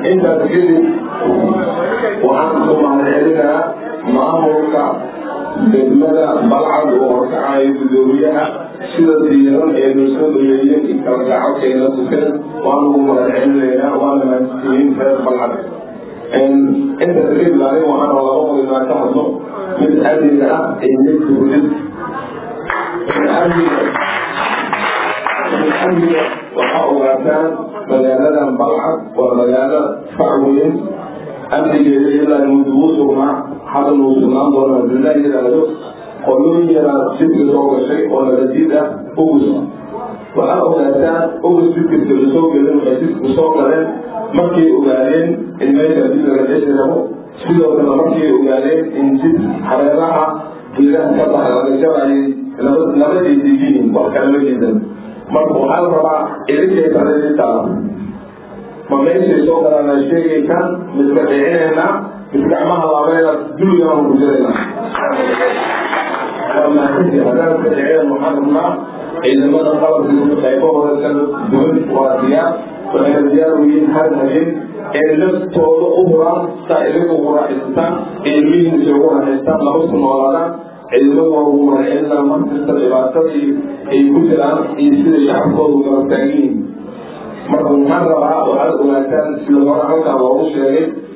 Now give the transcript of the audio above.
intaas kadib waxaan ku mahadcelinayaa maamulka degmada balcad oo horkacayo guddoomiyaha sida diiran ee nusoo dhameeyeen in kala gacabkeena tukan waan ugu mahadcelinaynaa waana mahadsiiyeen reer balcad intaas kadib aniga waxaan laba qodinaa ka hadlo mid amniga ah iyo mid dowlad amniga amniga waxaa ogaataan magaaladan balcad waa magaalo facweyn amnigeeda ilaa mudugu sugnaa hadda nuu sugnaan doona hadilaa yidhaahdo qolooyin yaraa jidka soo gashay oo nabadiid ah ugus waxaa ogaataan ugus jidkasta lasoo gelin waxay jidku soo galeen markay ogaadeen in meesha dib laga dhexi rabo sidoo kale markay ogaadeen in jid hareeraha geedaha ka baxa laga jabayay labaday digiin wax kalama jeedan marka waxaa la rabaa idinkay tareeditaa ma meeshay soo galaana sheegay kan midka dhicinaynaa mid gacmaha laabeena duligaan ku jiraynaa waa mahadsanti haddaan ka dhiceen waxaan rabnaa ciidamada qalabka qaybahooda kala duwan waa diyaar waxayna diyaar u yihiin hal habeen ee naftooda u huraan saa idinku ugu raaxaysataan ilmihiinsa ugu raaxaystaan laba ku noolaadaan ciidamada waa ugu marcelinaa markasta dhibaatadii ay ku jiraan iyo sida shacabkoodu garab taagan yihiin marka waxaan rabaa waxaad ogaataan sida hore halkaa loogu sheegay